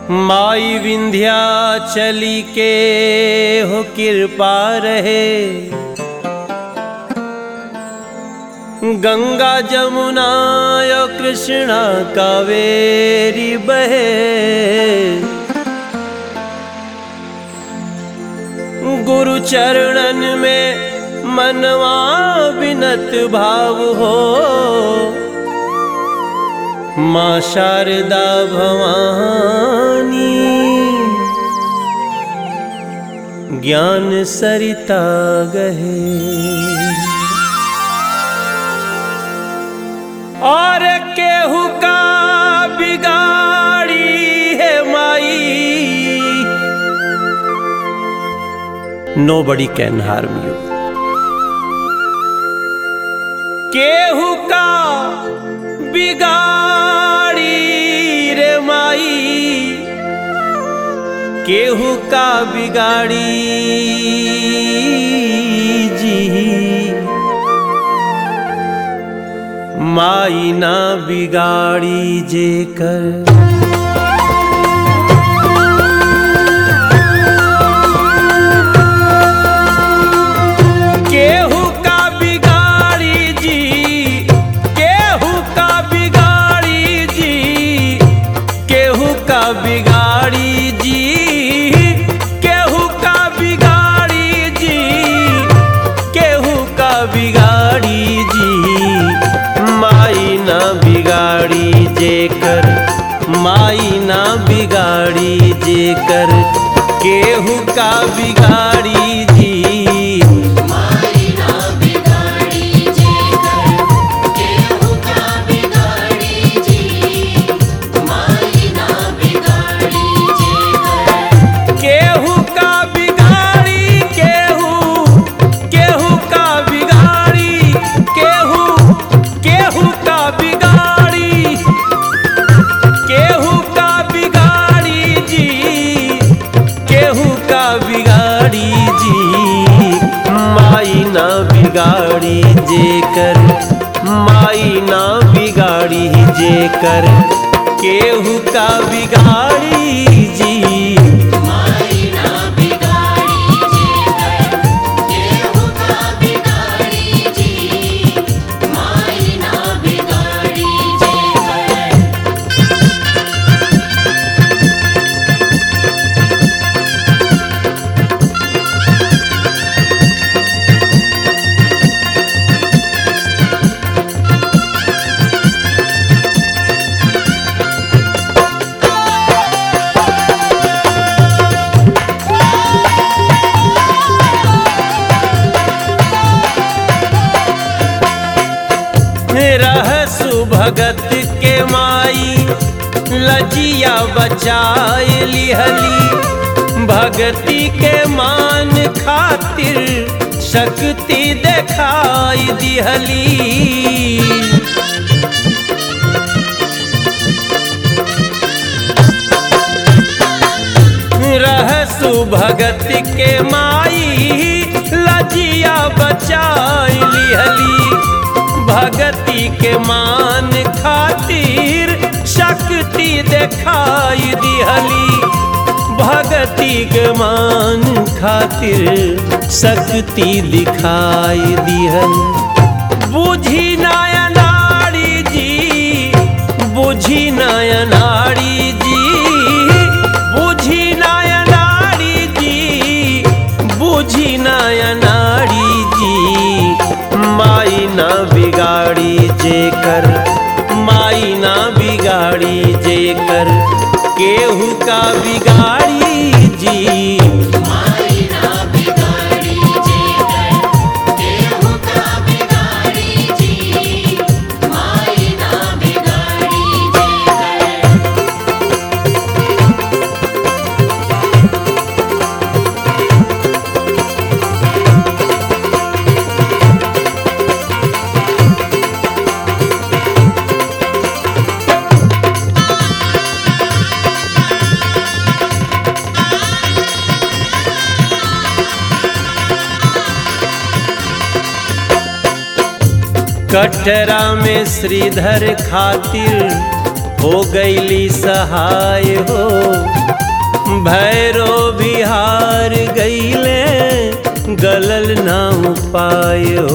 माई विंध्या चली के हो कृपा रहे गंगा जमुना यो कृष्णा कावेरी बहे गुरु चरणन में मनवा विनत भाव हो माँ शारदा भवानी ज्ञान सरिता गहे और केहू का बिगाड़ी है माई nobody can harm you केहू का बिगाड़ी रे माई केहू का बिगाड़ी जी माई ना बिगाड़ी जे कर केहू का बिगाड़ी जी केहू का बिगाड़ी जी केहू का बिगाड़ी जी केहू का बिगाड़ी जी केहू का बिगाड़ी जी माई ना बिगाड़ी जे कर माई ना बिगाड़ी जे कर केहू का बिगाड़ी जी माई ना बिगाड़ी जे कर केहू का बिगाड़ी जी माई ना बिगाड़ी जे कर केहू का बिगाड़ी केहू केहू का बिगाड़ी केहू केहू का बिगाड़ी केहू का बिगाड़ी जी केहू का बिगाड़ी जी माई ना बिगाड़ी जे कर माई ना बिगाड़ी जे कर केहू का बिगाड़ी जी माई ना बिगाड़ी जे कर केहू का बिगाड़ी जी माई ना बिगाड़ी जे कर रहसु भगत के माई लजिया बचाए लिहली भगती के मान खातिर शक्ति दिखाई दिहली रहसु भगत के माई लजिया बचाई लिहली भगती के मान खातिर शक्ति दिखाई दिहली भगती के मान खातिर शक्ति दिखाई दिहली बुझी नायनाड़ी जी बुझी नायनाड़ी जी बुझी नायनाड़ी जी बुझी नायनाड़ी जी माई ना बिगाड़ी जे कर माई ना बिगाड़ी जे कर केहू का बिगाड़ी जी माई ना बिगाड़ी जे कर केहू का बिगाड़ी जी माई ना बिगाड़ी जे कर कटरा में श्रीधर खातिर हो गईली सहाय हो भैरो बिहार गईले गलल ना उपाय हो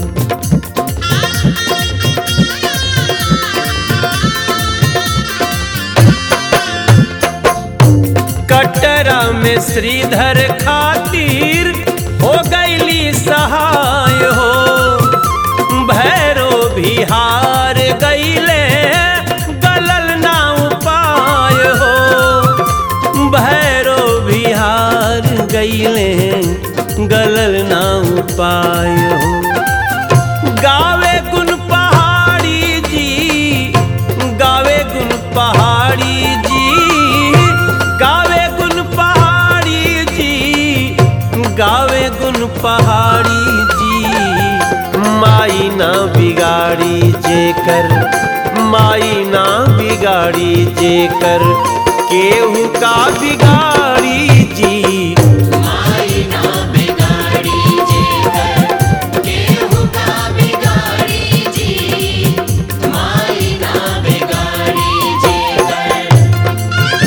कटरा में श्रीधर खातिर हो गईली सहाय हो भैरो बिहार गईले गलल ना उपाय हो भैरो बिहार गईले गलल ना उपाय हो गावे गुण पहाड़ी जी गावे गुण पहाड़ी जी गावे गुण पहाड़ी जी गावे गुण पहाड़ी जी माई ना बिगाड़ी जेकर माई ना बिगाड़ी जेकर केहू का बिगाड़ी जी माई ना बिगाड़ी जेकर केहू का बिगाड़ी जी माई ना बिगाड़ी जेकर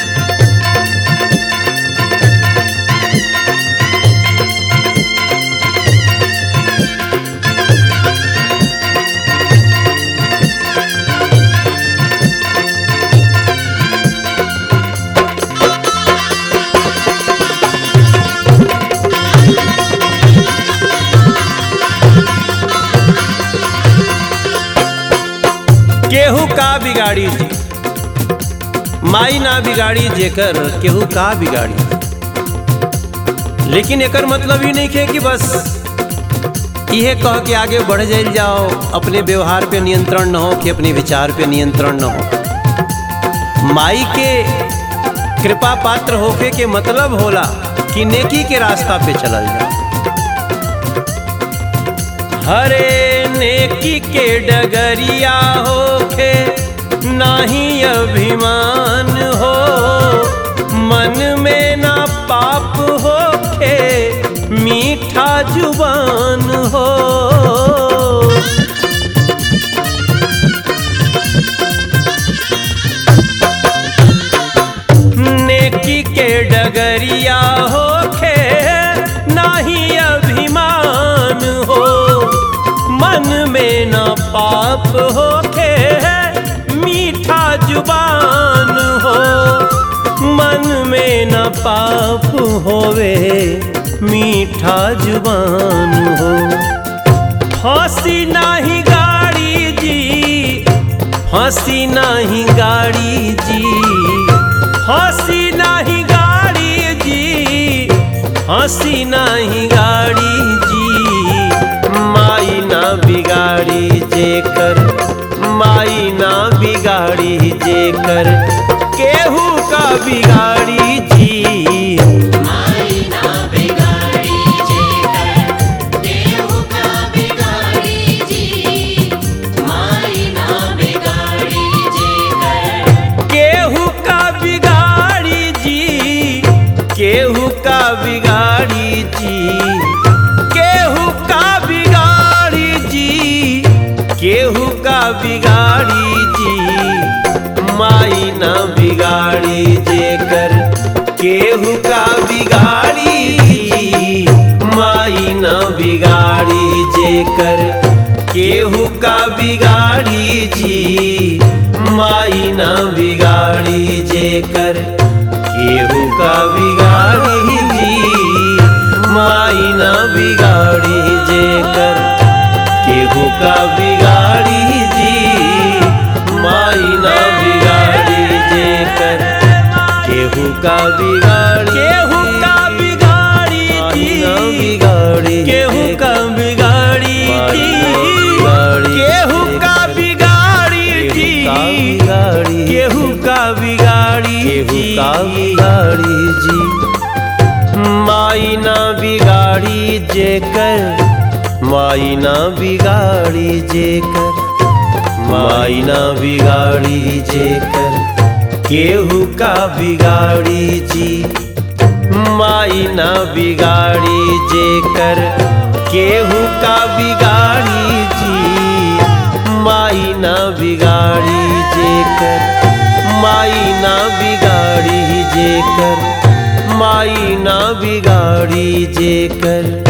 केहू का बिगाड़ी जी माई ना बिगाड़ी जेकर केहू का बिगाड़ी लेकिन एकर मतलब ही नहीं है कि बस इहे कह के आगे बढ़ जाइल जाओ अपने व्यवहार पे नियंत्रण न हो कि अपने विचार पे नियंत्रण न हो माई के कृपा पात्र होके के मतलब होला कि नेकी के रास्ता पे चलल जाओ हरे नेकी के डगरिया होखे नाही अभिमान हो मन में ना पाप होखे मीठा जुबान हो नेकी के डगरिया होखे नाही अभिमान हो मन में न पाप होखे मीठा जुबान हो मन में न पाप होवे मीठा जुबान हो फांसी नाही गाड़ी जी फांसी नाही गाड़ी जी फांसी नाही गाड़ी जी फांसी नाही गाड़ी जी माई ना बिगाड़ी जेकर माई ना बिगाड़ी जेकर केहू का बिगाड़ी जी माई ना बिगाड़ी जेकर केहू का बिगाड़ी जी माई ना बिगाड़ी जेकर केहू का बिगाड़ी जी केहू का बिगाड़ी जी केहू का बिगाड़ी जी केहू का बिगाड़ी जी माई ना बिगाड़ी जेकर केहू का बिगाड़ी जी माई ना बिगाड़ी जेकर केहू का बिगाड़ी जी माई ना बिगाड़ी जेकर केहू का बिगाड़ी जी माई ना बिगाड़ी जेकर केहू का बिगाड़ी जी माई ना बिगाड़ी जेकर केहू का बिगाड़ी केहू का बिगाड़ी जी केहू का बिगाड़ी जी केहू का बिगाड़ी जी केहू का बिगाड़ी केहू का बिगाड़ी जी माई ना बिगाड़ी जेकर माई ना बिगाड़ी जेकर माई ना बिगाड़ी जेकर केहू का बिगाड़ी जी माई ना बिगाड़ी जेकर केहू का बिगाड़ी जी माई ना बिगाड़ी जेकर माई ना बिगाड़ी जेकर